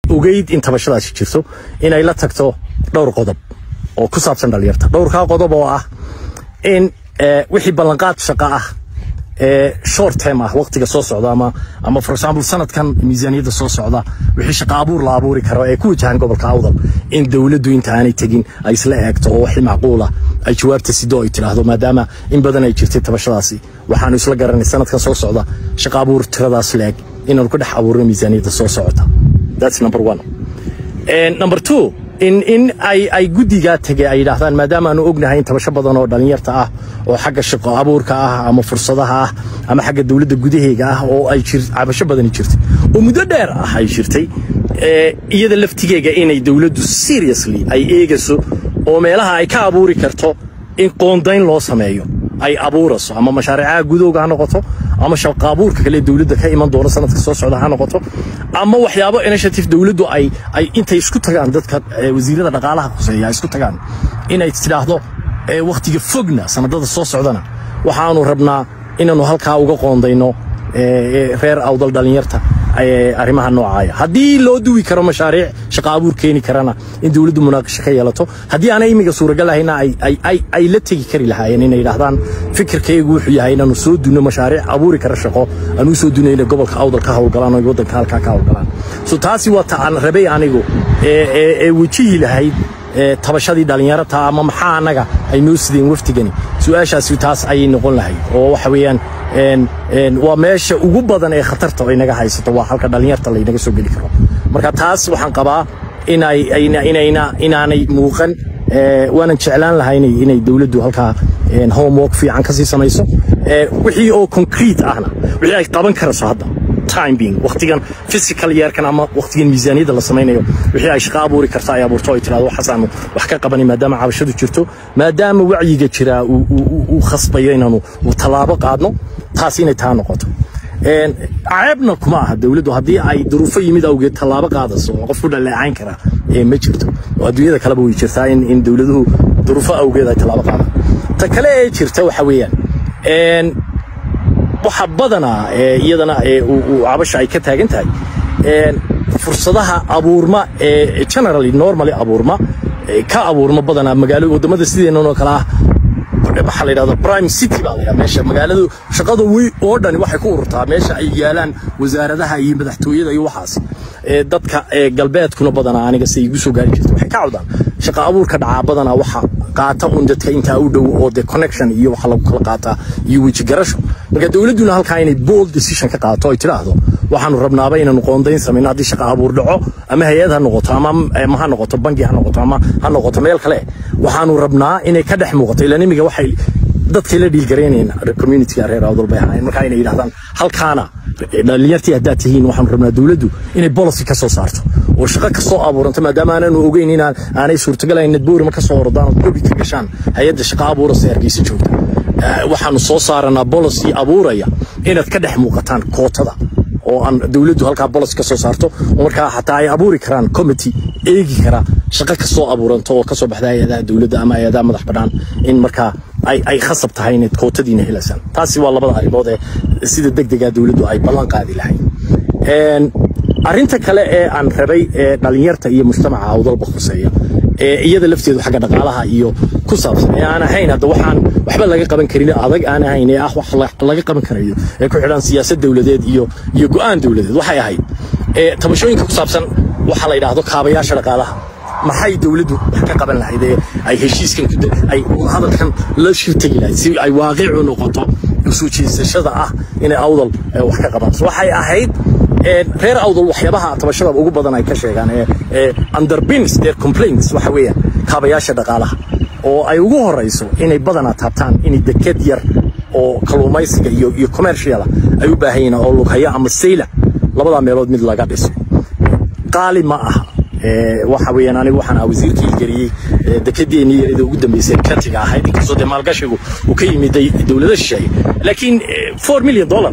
ogeyd in tabashadaasi jirto inay la tagto dhowr qodob oo ku saabsan dhalinyarta dhowrkaa qodob oo ah in wixii ballanqaad shaqo ah ee short term ah waqtiga soo socda ama ama for example sanadkan miisaaniyadda soo socda wixii shaqo abuur la abuuri karo ee ku wajahan gobolka awdal in dowladdu inta aanay tegin ay isla eegto oo wixii macquul ah ay jawaabta sido ay tiraahdo maadaama in badan ay jirtay tabashadaasi waxaanu isla garanay sanadkan soo socda shaqo abuur tiradaas leeg inaanu ku dhex abuurno miisaaniyadda soo socota that's number one and number two in in ay ay guddigaa tegay ay yidhaahdaan maadaama aanu ognahay in tabasho badan oo dhallinyarta ah oo xagga shaqo abuurka ah ama fursadaha ah ama xagga dowladda gudaheega ah oo ay jir cabasho badani jirtay oo muddo dheer ah ay jirtay iyada laftigeega inay dowladdu seriously ay eegayso oo meelaha ay ka abuuri karto in qoondayn loo sameeyo ay abuurayso ama mashaariicaha gudowga ha noqoto ama shaqo abuurka kale dowladda ka iman doona sanadka soo socda ha noqoto ama waxyaabo initiative dowladdu ay ay intay isku tagaan dadka wasiirada dhaqaalaha khuseeya ay isku tagaan inay tidhaahdo wakhtiga fogna sanadada soo socdana waxaanu rabnaa inaanu halkaa uga qoondayno reer awdal dhallinyarta arrimaha noocaaya haddii loo duwi karo mashaariic shaqo abuur keeni karana in dowladdu munaaqasho ka yeelato haddii aanay imiga suuragal ahayna ay la tegi kari lahaayeen inay yidhaahdaan fikirkaygu wuxuu yahay inaanu soo dunno mashaariic abuuri kara shaqo aanu soo dunno inay gobolka awdal ka howlgalaan oo waddanka halkaa ka howlgalaan so taasi waa ta aan rabay anigu ee wejihi lahayd tabashadii dhallinyarata ama maxaa annaga ay noo sideen waftigani su-aashaasi taas ayay noqon lahayd oo waxa weeyaan waa meesha ugu badan ee khatarta oo inaga haysato waa halka dhallinyarta laynaga soo geli karo marka taas waxaan qabaa inaanay muuqan waanan jeclaan lahaa inay dowladdu halkaa homework fiican kasii samayso wixii oo concrete ahna wixii ay qaban karayso hadda time being waqtigan physical yeerkan ama waqtigan miisaaniyadda la samaynayo wixii ay shaqo abuuri karta ay abuurto ay tirahdo waxaasaanu wax ka qabanay maadaama cabashadu jirto maadaama wacyiga jiraa uu khasbayo inaanu tallaabo qaadno taas inay taa noqoto ceebna kuma aha dowladdu haddii ay duruufo yimid awgeed tallaabo qaadayso oo qof ku dhaleecayn kara ma jirto oo adduunyada kaleba way jirtaa in dowladuhu duruufo awgeed ay tallaabo qaadaan ta kale ee jirta waxa weeyaan waxa badanaa iyadana cabasha ay ka taagan tahay fursadaha abuurma ee generally normally abuurma ka abuurma badanaa magaalo wadamada sideenan oo kale ah waxaa la yidhahda prime city baa la yidhahda meesha magaaladu shaqada wey oo dhani waxay ku ururtaa meesha ay yaalaan wasaaradaha iyo madaxtooyada iyo waxaas dadka galbeedkuna badanaa aniga se igu soo gaari jirta waxay ka cawdaan shaqa abuurka dhacaa badanaa waxa qaata un dadka intaa u dhow oo de connection iyo waxa lagu kala qaataa iyo weji garasho marka dowladduna halkaa inay bold decision ka qaato ay tidhaahdo waxaanu rabnaaba inaanu qoondayn samayno haddii shaqa abuur dhaco ama hay-ad ha noqoto ama ha noqoto bangi ha noqoto ama ha noqoto meel kale waxaanu rabnaa inay ka dhex muuqato ilaan imiga waxay dadkay la dhiilgaraynayna communityga reer awdal bay ahaayeen markaa inay yidhahdaan halkaana dhalinyartii haddaad tihiin waxaanu rabnaa dowladdu inay policy ka soo saarto oo shaqo ka soo abuuranto maadaama aanaanu ogeyn inaan aanay suurtagalayn nadboorima ka soo ordaan oo gobi ka gashaan hay-adda shaqa abuurasa hargeysa joogta waxaanu soo saaranaa policy abuuraya inaad ka dhex muuqataan kootada oo aan dowladdu halkaa bolos ka soo saarto oo markaa xataa ay abuuri karaan committee eegi kara shaqo ka soo abuuranto oo ka soo baxda hay-adaha dowladda ama hay-adaha madax bannaan in markaa ay ay khasab tahay inaad kootadiina helaysaan taasi waa labada arrimood ee sida degdegaa dowladdu ay ballan qaadi lahayd arrinta kale ee aan rabay ee dhalinyarta iyo mujtamaca awdalba khuseeya ee iyada lafteedu xagga dhaqaalaha iyo ku saabsan ee aan ahayn hadda waxaan waxba laga qaban karin adag aan ahayn ee ah wax laga qaban karayo ee ku xidhan siyaasad dowladeed iyo iyo go'aan dowladeed waxay ahayd ee tabashooyinka ku saabsan waxa la yidhaahdo kaabayaasha dhaqaalaha maxay dowladdu wax ka qaban lahayd ee ay heshiiskan ay hadalkan la shirtagi lahayd si ay waaqicu noqoto soo jeesashada ah inay awdal wax ka qabaan waxay ahayd reer awdal waxyaabaha tabashada ugu badan ay ka sheegaan ee underpins their complaints waxa weeyaan kaabayaasha dhaqaalaha oo ay ugu horeyso inay badanaa taabtaan inay deked yar oo kalluumaysiga iyo iyo commerciala ay u baahan yihiin oo lughaya ama sayla labadaa meelood mid laga dhiso qaali ma aha waxa weeyaan anigu waxaan ahaa wasiirkii ilgeliyey dekedeennii iyada ugu dambeysay katiga ahayd inkastoo dee maalgashigu uu ka yimid dowlada shisheeye laakiin four million dollar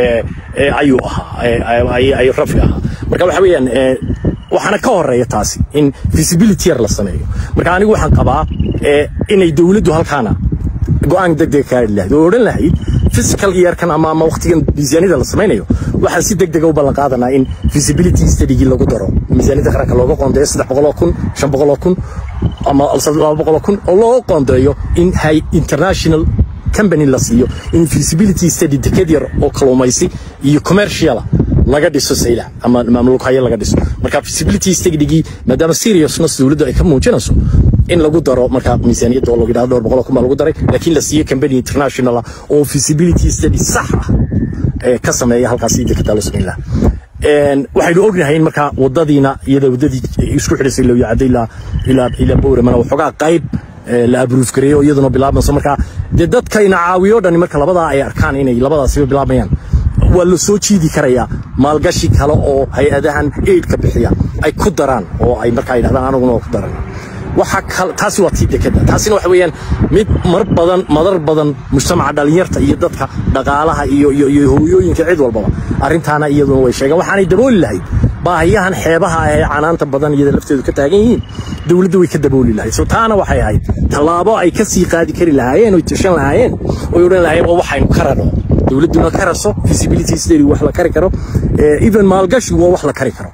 ayuu ahaa ay rafi ahaa marka waxa weeyaan waxaana ka horeeya taasi in visibility yar la sameeyo marka anigu waxaan qabaa inay dowladdu halkaana go'aan degdeg ka gaari lahayd oo odhan lahayd physical yearkan ama ama waqtigan miisaaniyada la samaynayo waxaan si degdega u ballan qaadanaa in feasibility studygii lagu daro miisaaniyada qaranka looga qoondeeyo saddex boqoloo kun shan boqoloo kun ama laba boqoloo kun oo loo qoondeeyo in hay international company la siiyo in feasibility study deked yar oo kalluumaysi iyo commerciala laga dhiso saylac ama maamulkayo laga dhiso marka feasibility studygii maadaama seriousness dowladdu ay ka muujinayso in lagu daro marka miisaaniyadda oo lagu yidhahdo dhowr boqol kun baa lagu daray laakiin la siiyo company international ah oo feasibility study sax ah ee ka sameeya halkaasi dekeda loo samayn lahaa waxaynu ognahay in markaa wadadiina iyada wadadii isku xidhaysay loo yacday ilaa ilaa ilaa bowramana waxoogaa qayb la abruuf gareeyo iyaduna bilaabmayso marka dee dadka ina caawiyo dhani marka labadaa ay arkaan inay labadaasiba bilaabayaan waa la soo jiidi karayaa maalgashi kale oo hay-adahan aidka bixiya ay ku daraan oo ay markaa yidhahdaan anaguna oo ku daran waxa kale taasi waa tii dekeda taasina waxa weeyaan mid mar badan madar badan mujtamaca dhalinyarta iyo dadka dhaqaalaha iyo iyo iyo hooyooyinka cid walbaba arrintaana iyaduna way sheegeen waxaanay dabooli lahayd baahiyahan xeebaha ee canaanta badan iyada lafteedu ka taagan yihiin dowladda way ka dabooli lahayd so taana waxay ahayd tallaabo ay ka sii qaadi kari lahaayeen oy tashan lahaayeen oy odhan lahaayeen oo waxaynu ka rano dowladduna ka raso feasibility study wax la kari karo even maalgashigu waa wax la kari karo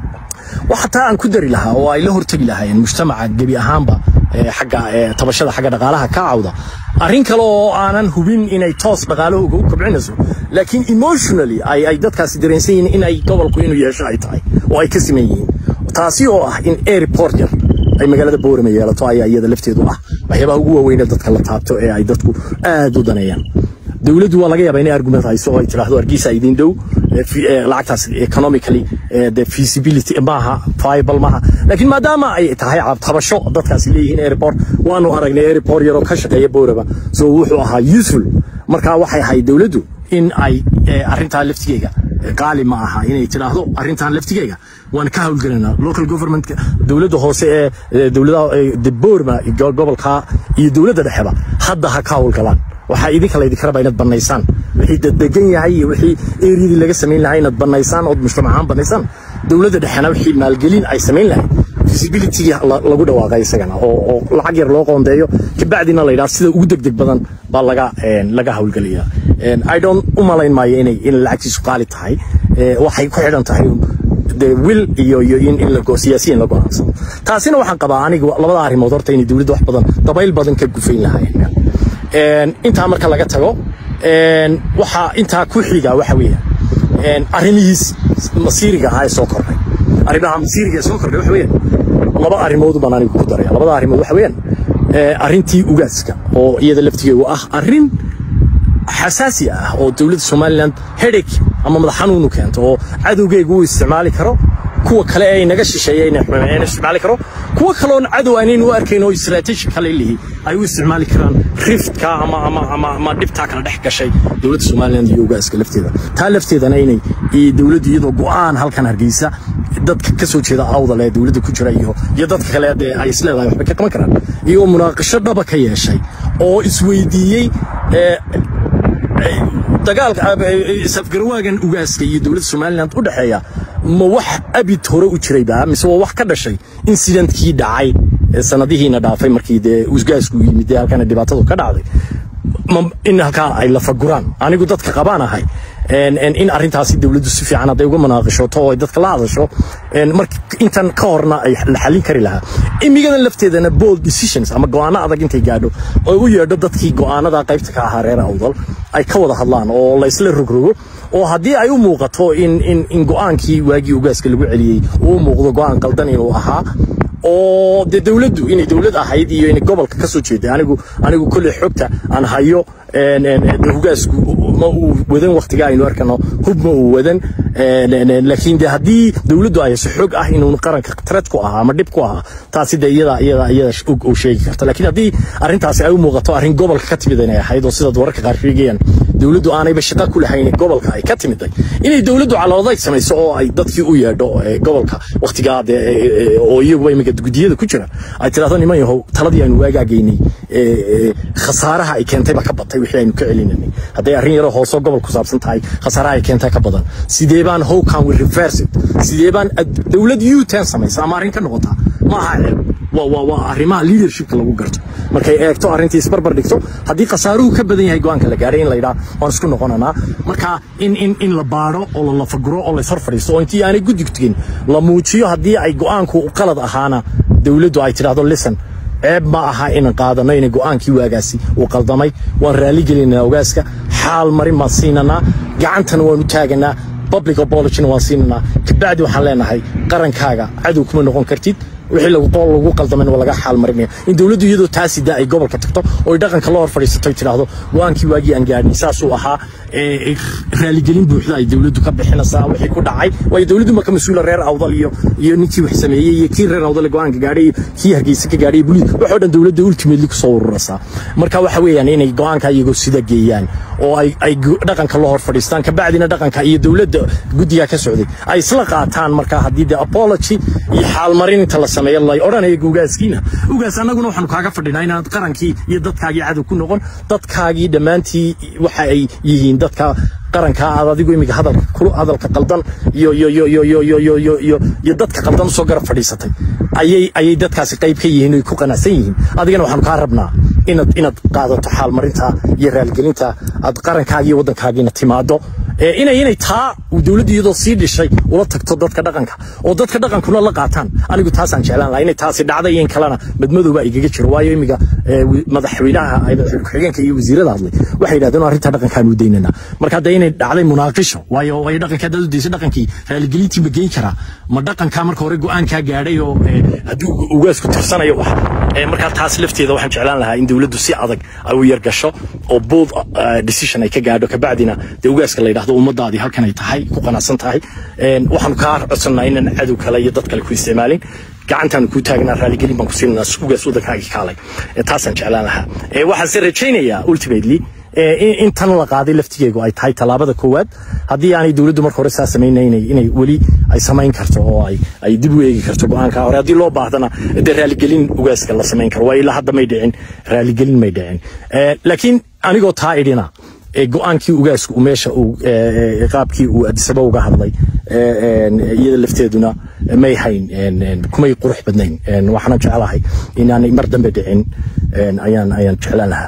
waxa taa aan ku dari lahaa oo ay la hortegi lahaayeen mujtamaca gebi ahaanba xagga tabashada xagga dhaqaalaha ka cawda arrin kale oo aanan hubin inay toos dhaqaalahooga u kobcinayso laakiin emotionally ay ay dadkaasi dareensan yihiin in ay gobolku inuu yeesho ay tahay oo ay ka siman yihiin taasi oo ah in airport yar ay magaalada boorama yeelato ayaa iyada lafteedu ah waxyaabaha ugu waaweyn ee dadka la taabto ee ay dadku aad u daneeyaan dowladdu waa laga yaabaa inay argument hayso oo ay tiraahdo hargeysa idin dhow lacagtaas economically the feasibility maaha viable maaha laakiin maadaama ay tahay tabasho dadkaasi leeyihiin airport waanu aragnay airport yaroo ka shaqeeya booraba so wuxuu ahaa useful marka waxay ahayd dowladdu in ay arrintaa laftigeega qaali ma aha inay tidhaahdo arrintan laftigeega waan ka hawlgelinaa local government dowladda hoose ee dowladaha boorma gobolka iyo dowladda dhexeba hadda ha ka hawlgalaan waxaa idinka laydinka rabaa inaad bannaysaan wixii daddegan yahay iyo wixii eriyadii laga samayn lahaa inaad bannaysaan ood mujtamac ahaan bannaysaan dowladda dhexena wixii maalgelin ay samayn lahayd feasibilitygii lagu dhawaaqay isagana oo lacag yar loo qoondeeyo kabacdina la yidhaha sida ugu degdeg badan baa laga laga hawlgelaya i don't u malayn maayo inay in lacagtiisu qaali tahay waxay ku xidhan tahay de wil iyo iyo in in la siyaasiyin la go'aansado taasina waxaan qabaa aniga labada arrimood horta inay dowladda wax badan dabayl badan ka gufayn lahaayeen intaa marka laga tago waxaa intaa ku xiga waxa weeyaan arrimihiis masiiriga ahaa ee soo kordhay arrimaha masiiriga ee soo kordhay waxa weeyaan laba arrimood baan anigu ku daraya labada arrimood waxa weeyaan arrintii ugaaska oo iyada laftigeedu ah arrin xasaasi ah oo dowladda somaliland headache ama madax xanuunu keento oo cadowgeegu uu isticmaali karo kuwa kale ee inaga shisheeya ina isticmaali karo kuwa kaloon cadow aanaynu u arkayn oo strategic kale lihi ay u isticmaali karaan riftka ama ama ama ama dhibtaa kala dhex gashay dowladda somaliland iyo ugaaska lafteeda taa lafteedana inay dowladdu iyadoo go'aan halkan hargeysa dadka ka soo jeeda awdal ee dowladda ku jira iyo iyo dadka kale dee ay isleedahay waxba ka qaban karaan iyagoo munaaqasho dhaba ka yeeshay oo isweydiiyey dagaalka safgarwaagan ugaaska iyo dowladda somaliland u dhexeeya ma wax abid hore u jirayba mise waa wax ka dhashay incidentkii dhacay sanadihiina dhaafay markii dee usgaasku yimid dee halkana dhibaatadu ka dhacday in halkaa ay lafaguraan anigu dadka qabaan ahay in arrintaasi dowladdu si fiican hadday uga munaaqishoto oo ay dadka la hadasho marka intan ka horna ay la xallin kari lahaa imigadan lafteedana bold decisions ama go'aano adag intay gaadho oo u yeedho dadkii go'aanada qaybta ka ahaa reer awdal ay ka wada hadlaan oo la isla rogrogo oo haddii ay u muuqato in in in go'aankii waagii ugaaska lagu celiyey uu muuqdo go'aan qaldan inuu ahaa oo dee dowladdu inay dowlad ahayd iyo inay gobolka ka soo jeeday anigu anigu kolley xogta aan hayo hugaasku ma uu wadan waktiga aynu arkano hub ma uu wadan laakiin de haddii dowladdu ay hayso xog ah inuu qaranka threat ku ahaa ama dhib ku ahaa taasi de iyada iyada iyada og uu sheegi karta laakiin haddii arrintaasi ay u muuqato arrin gobolka ka timid inay ahayd oo sidaad wararka qaar sheegayaan dowladdu aanayba shaqo ku lahayn gobolka ay ka timiday inay dowladdu caloodayd samayso oo ay dadkii u yeedho gobolka waktigaa de oo iyaguba imika gudiyada ku jira ay tidhahdo niman yahow taladii aynu waagaagaynay khasaaraha ay keentay ba ka batay wixii aynu ka celinanay hadday arrin yaroo hoosoo gobol ku saabsan tahay khasaaraha ay keentay ka badan sidee baan how can we reverse it sidee baan dowlad u ten samaysa ama arrin ka noqotaa ma aha ceeb waa waa waa arrimaha leadershipka lagu garto markay eegto arrintii isbarbar dhigto haddii khasaaruhu ka badan yahay go'aanka la gaadhay in la yidhaa waan isku noqonanaa marka in in in la baadho oo la lafaguro oo la ishor fadhiisto oo intii aanay guddig tegin la muujiyo haddii ay go'aanku qalad ahaana dowladdu ay tidhaahdo listen ceeb ma aha inaan qaadano inay go'aankii waagaasi uu qaldamay waan raalli gelinaa ogaaska xaal marin baan siinanaa gacantana waan u taaganaa public apologyna waan siinanaa kabacdi waxaan leenahay qarankaaga cadow kuma noqon kartid wixii lagu qool lagu qaldaman waa laga xaal marinaya in dawladdu iyadoo taasi daa ay gobolka tagto oo ay dhaqanka la hor fadhiisato ay tidhaahdo go-aankii waagii aan gaadhin saasuu ahaa raaligelin buuxda ay dawladdu ka bixinaysaa wixii ku dhacay waayo dawladdu ma ka mas-uula reer awdal iyo iyo ninkii wax sameeyey iyo kii reer awdal go-aanka gaadhay iyo kii hargeysa ka gaadhay buliis waxoo dhan dawladda ultimately kusoo ururaysaa marka waxa weeyaan inay go-aanka iyagoo sida geeyaan oo ay ay dhaqanka la hor fadhiistaan kabacdina dhaqanka iyo dawladda guddigaa ka socday ay isla qaataan marka haddii de apology iyo xaalmarin inta la sameeyo lay odhanaya ugaaskiina ugaas annaguna waxaanu kaaga fadhinaa inaad qarankii iyo dadkaagii cadow ku noqon dadkaagii dhammaantii waxa ay yihiin dadka qaranka aad adigu imiga hadalka kulu hadalka qaldan iyo iyo iyo iyo iyo iyo iyo iyo iyo iyo dadka qaldan usoo garab fadhiisatay ayay ayay dadkaasi qayb ka yihiin oo ku qanacsan yihiin adigana waxaanu kaa rabnaa inaad inaad qaadato xaalmarinta iyo raaligelinta aad qarankaaga iyo waddankaagiina timaado inay inay taa dawladdu iyadoo sii dhishay ula tagto dadka dhaqanka oo dadka dhaqankuna la qaataan anigu taasaan jeclaan lahaa inay taasi dhacday in kalena madmadowba igaga jiro waayo imiga madaxweynaha ku-xigeenka iyo wasiirada hadlay waxay yidhahdeen arrinta dhaqankaan u daynanaa marka hadda inay dhacday munaaqisho waayo ay dhaqanka haddaad u daysay dhaqankii raaligelintii ma geyn karaa ma dhaqankaa marka hore go-aankaa gaadhay oo hadduu ugaasku tirsanayo wax markaa taas lafteeda waxaan jeclaan lahaa in dawladdu si adag ay u yargasho oo bold decision ay ka gaadho kabacdina dee ugaaska la yidhahdo ummadaadii halkan ay tahay ku qanacsan tahay waxaanu kaa codsannaa inaan cadow kale iyo dad kale ku isticmaalin gacantaanu kuu taagnaa raaligelin baan ku siinanaa ugaas waddankaagii kaalay taasaan jeclaan lahaa waxaanse rajaynayaa ultimately in tan la qaaday laftigeegu ay tahay tallaabada koowaad haddii aanay dawladdu marka hore saa samaynayn inay weli ay samayn karto oo ay ay dib u eegi karto go-aanka hore haddii loo baahdana dee raaligelin ugaaska la samayn karo waa ilaa hadda may dhicin raaligelin may dhicin laakiin anigoo taa idhina go-aankii ugaasku meesha uu qaabkii uu adisaba uga hadlay iyada lafteeduna may hayn kumay qurux badnayn waxaana jeclahay inaanay mar dambe dhicin ayaan ayaan jeclaan lahaa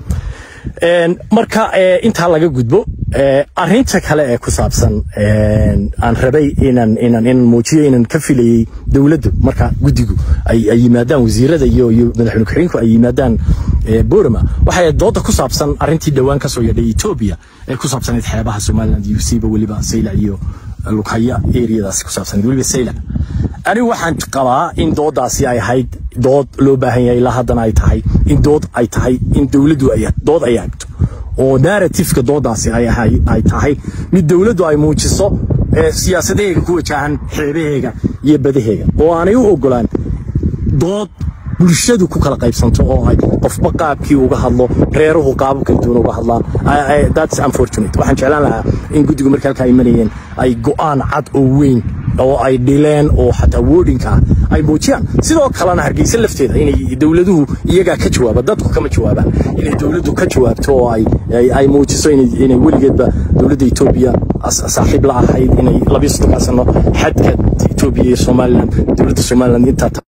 marka intaa laga gudbo arinta kale ee ku saabsan aan rabay inaan inaan inaan muujiyo inaan ka filayay dawladdu marka guddigu ay ay yimaadaan wasiirada iyo iyo madaxweyne ku-xigeenku ay yimaadaan borama waxay dooda ku saabsan arintii dhowaan ka soo yeedhay Ethiopia ee ku saabsanayd xeebaha Somaliland iyo siiba waliba Sayla iyo Lukaya areadaas ku saabsanayd waliba Sayla anigu waxaan qabaa in doodaasi ay ahayd dood loo baahan yahay ilaa haddana ay tahay in dood ay tahay in dawladdu ay dood ay agto oo narratifka doodaasi ay ay tahay mid dawladdu ay muujiso siyaasadaheega ku wajahan xeebaheega iyo badaheega oo aanay u ogolaan dood bulshadu ku kala qaybsanto oo ay qofba qaabkii uga hadlo reeruhu qaabab kala duwan uga hadlaan that's unfortunate waxaan jeclaan lahaa in guddigu marka halkaa imanayeen ay go'aan cad oo weyn oo ay dhileen oo xataa woodinka ah ay muujiyaan sidoo kalena hargeysa lafteeda inay dawladuhu iyagaa ka jawaaba dadku kama jawaabaan inay dawladdu ka jawaabto oo ay ay muujiso inay weligeedba dawladda etoobiya saaxiib la ahayd inay labiyo soddonkaa sano xadka etoobiya iyo somaliland dawladda somaliland intaa